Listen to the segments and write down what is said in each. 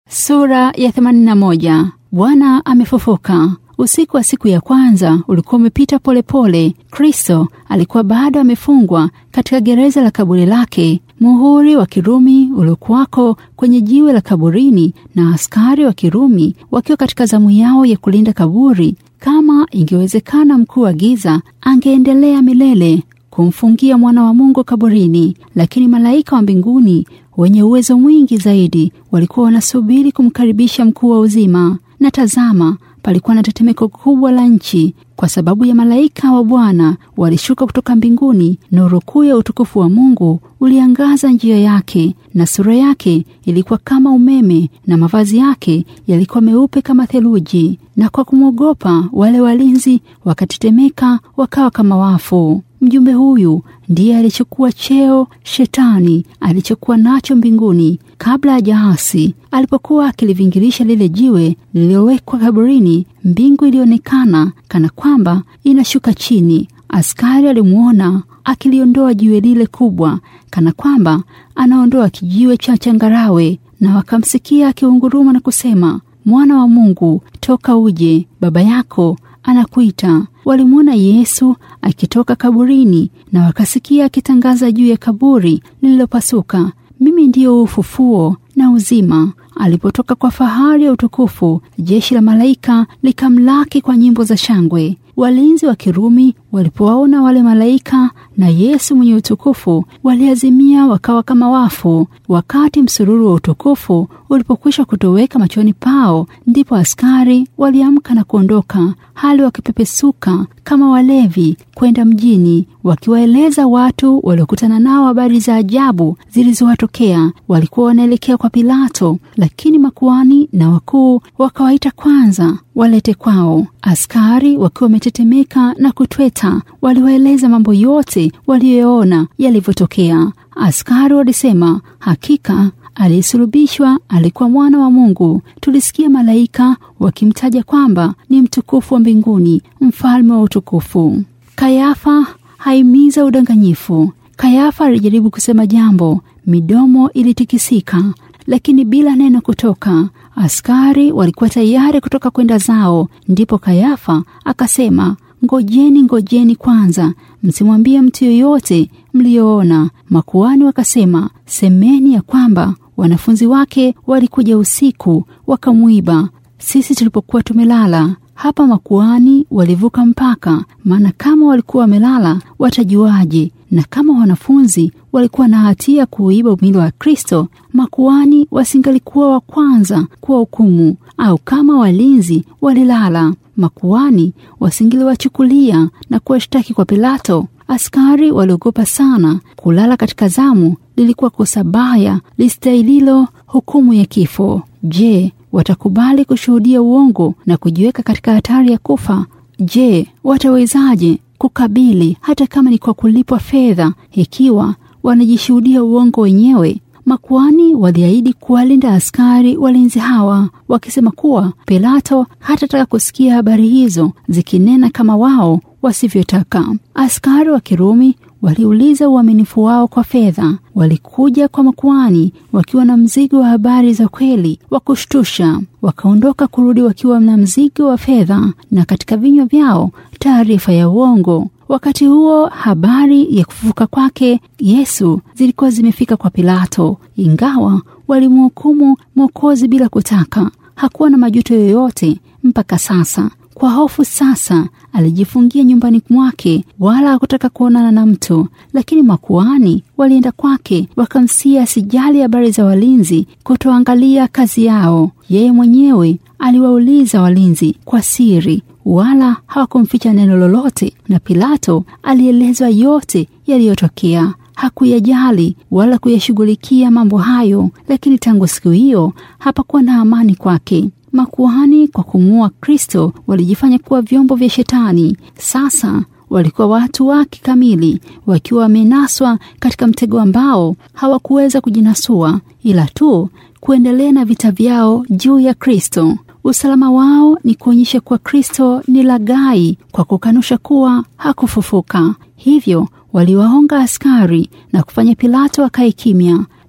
Sura ya 81. Bwana amefufuka. Usiku wa siku ya kwanza ulikuwa umepita polepole. Kristo alikuwa bado amefungwa katika gereza la kaburi lake. Muhuri wa Kirumi uliokuwako kwenye jiwe la kaburini na askari wa Kirumi wakiwa katika zamu yao ya kulinda kaburi. Kama ingewezekana, mkuu wa giza angeendelea milele kumfungia mwana wa Mungu kaburini, lakini malaika wa mbinguni wenye uwezo mwingi zaidi walikuwa wanasubiri kumkaribisha mkuu wa uzima. Na tazama, palikuwa na tetemeko kubwa la nchi, kwa sababu ya malaika wa Bwana walishuka kutoka mbinguni. Nuru kuu ya utukufu wa Mungu uliangaza njia yake, na sura yake ilikuwa kama umeme, na mavazi yake yalikuwa meupe kama theluji. Na kwa kumwogopa wale walinzi wakatetemeka, wakawa kama wafu. Mjumbe huyu ndiye alichukua cheo Shetani alichokuwa nacho mbinguni kabla ya jaasi. Alipokuwa akilivingirisha lile jiwe lililowekwa kaburini, mbingu ilionekana kana kwamba inashuka chini. Askari alimwona akiliondoa jiwe lile kubwa, kana kwamba anaondoa kijiwe cha changarawe, na wakamsikia akiunguruma na kusema, Mwana wa Mungu, toka uje, baba yako anakuita. Walimwona Yesu akitoka kaburini na wakasikia akitangaza juu ya kaburi lililopasuka, mimi ndiyo ufufuo na uzima. Alipotoka kwa fahari ya utukufu, jeshi la malaika likamlaki kwa nyimbo za shangwe. Walinzi wa Kirumi walipowaona wale malaika na Yesu mwenye utukufu, waliazimia wakawa kama wafu. Wakati msururu wa utukufu ulipokwisha kutoweka machoni pao, ndipo askari waliamka na kuondoka, hali wakipepesuka kama walevi kwenda mjini, wakiwaeleza watu waliokutana nao habari za ajabu zilizowatokea. Walikuwa wanaelekea kwa Pilato, lakini makuhani na wakuu wakawaita kwanza walete kwao. Askari wakiwa wametetemeka na kutweta, waliwaeleza mambo yote waliyoona yalivyotokea. Askari walisema, hakika aliyesulubishwa alikuwa mwana wa Mungu. Tulisikia malaika wakimtaja kwamba ni mtukufu wa mbinguni, mfalme wa utukufu. Kayafa haimiza udanganyifu. Kayafa alijaribu kusema jambo, midomo ilitikisika, lakini bila neno kutoka. Askari walikuwa tayari kutoka kwenda zao. Ndipo Kayafa akasema, ngojeni, ngojeni kwanza, msimwambie mtu yoyote mliyoona. Makuhani wakasema, semeni ya kwamba wanafunzi wake walikuja usiku wakamwiba sisi tulipokuwa tumelala. Hapa makuhani walivuka mpaka, maana kama walikuwa wamelala watajuaje? Na kama wanafunzi walikuwa na hatia kuiba mwili wa Kristo, makuhani wasingalikuwa wa kwanza kuwa hukumu, au kama walinzi walilala, makuhani wasingiliwachukulia na kuwashtaki kwa Pilato. Askari waliogopa sana. Kulala katika zamu lilikuwa kosa baya listahililo hukumu ya kifo. Je, watakubali kushuhudia uongo na kujiweka katika hatari ya kufa? Je, watawezaje kukabili hata kama ni kwa kulipwa fedha, ikiwa wanajishuhudia uongo wenyewe? Makuhani waliahidi kuwalinda askari walinzi hawa, wakisema kuwa Pilato hatataka kusikia habari hizo zikinena kama wao wasivyotaka. Askari wa Kirumi waliuliza uaminifu wao kwa fedha. Walikuja kwa makuhani wakiwa na mzigo wa habari za kweli wa kushtusha, wakaondoka kurudi wakiwa na mzigo wa fedha na katika vinywa vyao taarifa ya uongo. Wakati huo habari ya kufufuka kwake Yesu zilikuwa zimefika kwa Pilato, ingawa walimhukumu Mwokozi bila kutaka. Hakuwa na majuto yoyote mpaka sasa. Kwa hofu sasa alijifungia nyumbani mwake, wala hakutaka kuonana na mtu. Lakini makuhani walienda kwake, wakamsia asijali habari za walinzi kutoangalia kazi yao. Yeye mwenyewe aliwauliza walinzi kwa siri, wala hawakumficha neno lolote, na Pilato alielezwa yote yaliyotokea. Hakuyajali wala kuyashughulikia mambo hayo, lakini tangu siku hiyo hapakuwa na amani kwake. Makuhani kwa kumuua Kristo walijifanya kuwa vyombo vya Shetani. Sasa walikuwa watu wake kamili, wakiwa wamenaswa katika mtego ambao hawakuweza kujinasua, ila tu kuendelea na vita vyao juu ya Kristo. Usalama wao ni kuonyesha kuwa Kristo ni laghai kwa kukanusha kuwa hakufufuka. Hivyo waliwaonga askari na kufanya Pilato akae kimya,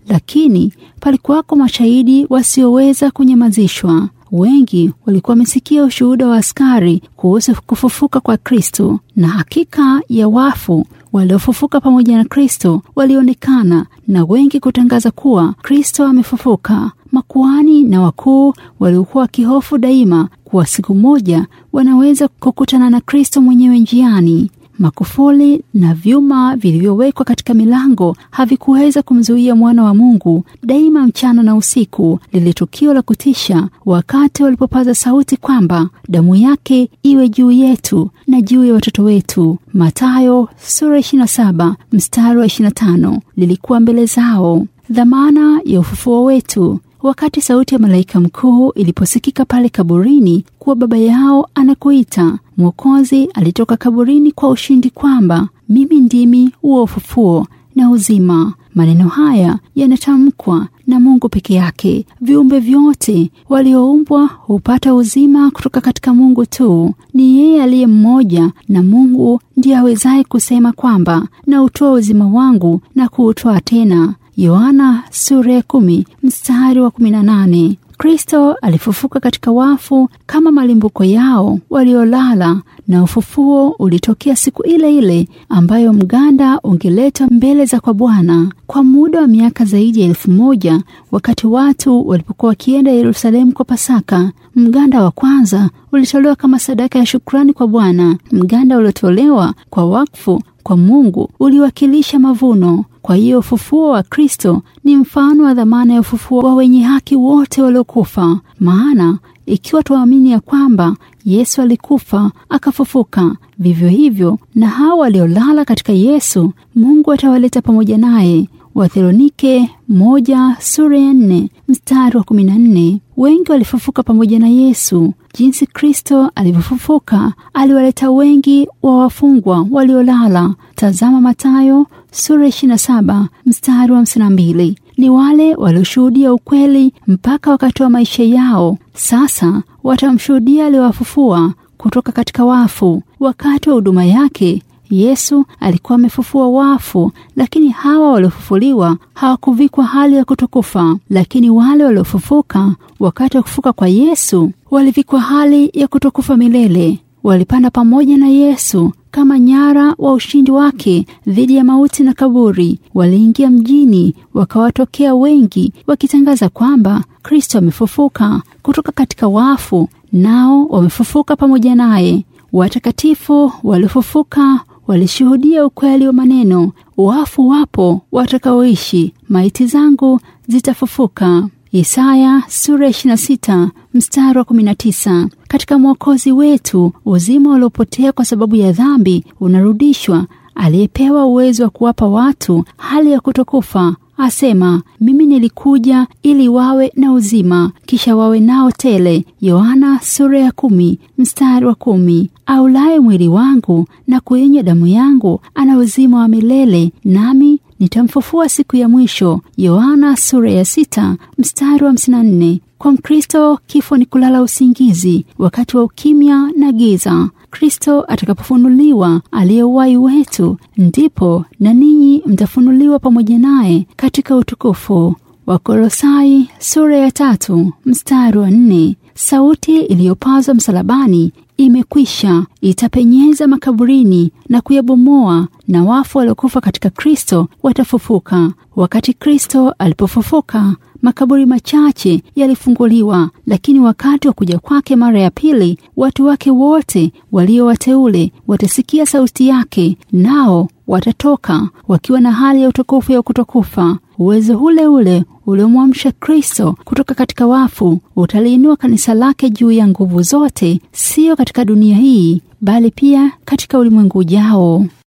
lakini palikuwako mashahidi wasioweza kunyamazishwa. Wengi walikuwa wamesikia ushuhuda wa askari kuhusu kufufuka kwa Kristo, na hakika ya wafu waliofufuka pamoja na Kristo walionekana na wengi kutangaza kuwa Kristo amefufuka. Makuhani na wakuu waliokuwa wakihofu daima kuwa siku moja wanaweza kukutana na Kristo mwenyewe njiani. Makufuli na vyuma vilivyowekwa katika milango havikuweza kumzuia mwana wa Mungu. Daima mchana na usiku, lile tukio la kutisha, wakati walipopaza sauti kwamba damu yake iwe juu yetu na juu ya watoto wetu, Mathayo sura 27 mstari wa 25, lilikuwa mbele zao. Dhamana ya ufufuo wetu Wakati sauti ya malaika mkuu iliposikika pale kaburini kuwa baba yao anakuita, Mwokozi alitoka kaburini kwa ushindi kwamba mimi ndimi huo ufufuo na uzima. Maneno haya yanatamkwa na Mungu peke yake. Viumbe vyote walioumbwa hupata uzima kutoka katika Mungu tu. Ni yeye aliye mmoja, na Mungu ndiye awezaye kusema kwamba na utoa uzima wangu na kuutoa tena. Yohana sura ya kumi mstari wa kumi na nane. Kristo alifufuka katika wafu kama malimbuko yao waliolala, na ufufuo ulitokea siku ile ile ambayo mganda ungeletwa mbele za kwa Bwana. Kwa muda wa miaka zaidi ya elfu moja wakati watu walipokuwa wakienda Yerusalemu kwa Pasaka, mganda wa kwanza ulitolewa kama sadaka ya shukrani kwa Bwana. Mganda uliotolewa kwa wakfu kwa Mungu uliwakilisha mavuno. Kwa hiyo ufufuo wa Kristo ni mfano wa dhamana ya ufufuo wa wenye haki wote waliokufa. Maana ikiwa tuamini ya kwamba Yesu alikufa akafufuka, vivyo hivyo na hao waliolala katika Yesu, Mungu atawaleta pamoja naye. Wathesalonike moja sura ya nne mstari wa kumi na nne. Wengi walifufuka pamoja na Yesu. Jinsi Kristo alivyofufuka, aliwaleta wengi wa wafungwa waliolala. Tazama Mathayo sura 27 mstari wa 52. Ni wale walioshuhudia ukweli mpaka wakatoa maisha yao, sasa watamshuhudia aliyowafufua kutoka katika wafu. Wakati wa huduma yake Yesu alikuwa amefufua wafu, lakini hawa waliofufuliwa hawakuvikwa hali ya kutokufa. Lakini wale waliofufuka wakati wa kufuka kwa Yesu walivikwa hali ya kutokufa milele. Walipanda pamoja na Yesu kama nyara wa ushindi wake dhidi ya mauti na kaburi. Waliingia mjini, wakawatokea wengi wakitangaza kwamba Kristo amefufuka kutoka katika wafu, nao wamefufuka pamoja naye. Watakatifu waliofufuka walishuhudia ukweli wa maneno, wafu wapo watakaoishi, maiti zangu zitafufuka. Isaya sura 26 mstari wa 19. Katika Mwokozi wetu uzima uliopotea kwa sababu ya dhambi unarudishwa. Aliyepewa uwezo wa kuwapa watu hali ya kutokufa asema, mimi nilikuja ili wawe na uzima, kisha wawe nao tele. Yohana sura ya kumi mstari wa kumi. Aulaye mwili wangu na kuinywa damu yangu ana uzima wa milele, nami nitamfufua siku ya mwisho. Yohana sura ya sita mstari wa hamsini na nne. Kwa Mkristo kifo ni kulala usingizi wakati wa ukimya na giza. Kristo atakapofunuliwa aliye uhai wetu, ndipo na ninyi mtafunuliwa pamoja naye katika utukufu. Wakolosai sura ya tatu mstari wa nne. Sauti iliyopazwa msalabani imekwisha itapenyeza makaburini na kuyabomoa, na wafu waliokufa katika Kristo watafufuka. Wakati Kristo alipofufuka, makaburi machache yalifunguliwa, lakini wakati wa kuja kwake mara ya pili, watu wake wote walio wateule watasikia sauti yake, nao watatoka wakiwa na hali ya utukufu ya kutokufa. Uwezo ule ule uliomwamsha Kristo kutoka katika wafu utaliinua kanisa lake juu ya nguvu zote, siyo katika dunia hii, bali pia katika ulimwengu ujao.